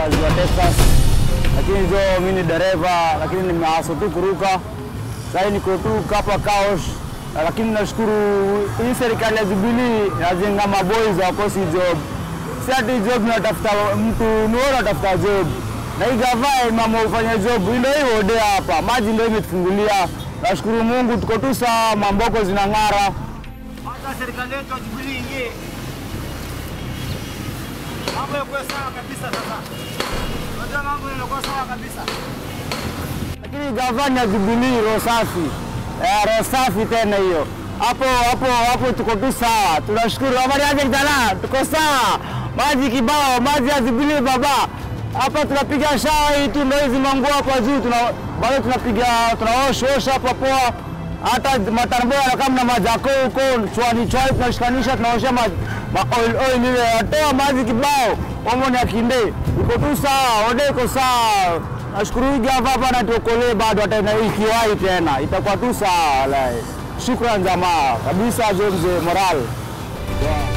hapa ziwa Texas, lakini jo mimi ni dereva, lakini nimeaso tu kuruka. Sasa niko tu hapa Kaosh, lakini nashukuru hii serikali ya Jubilee inajenga maboys wakosi job, si ati job natafuta mtu nuo natafuta job na hii gavana mama ufanya job ndio hiyo ode hapa, maji ndio imetufungulia. Nashukuru Mungu tuko tu sawa, mamboko zinang'ara. Hata serikali yetu ya Jubilee ingie, mambo yakuwe sawa kabisa. Sasa unajua mambo yanakuwa sawa kabisa. Lakini gavana ya Jubilee roho safi, eh, roho safi tena hiyo hapo hapo hapo, tuko tu sawa, tunashukuru. Habari aje kijana, tuko sawa, maji kibao, maji ya Jubilee baba. Hapa tunapiga shawa hii tu, ndio hizi manguo hapa juu, tuna bado tunapiga tunaoshosha hapa poa, hata matarbo kama na majako huko chwani chwani, tunashikanisha tunaosha ma, ma oil oil ile, atoa maji kibao, omoni akinde, iko tu sawa, ode iko sawa. Nashukuru hii gava hapa natuokolee bado, hata na ikiwahi tena itakuwa tu sawa. Wallahi, shukran jamaa kabisa, jo mzee moral yeah.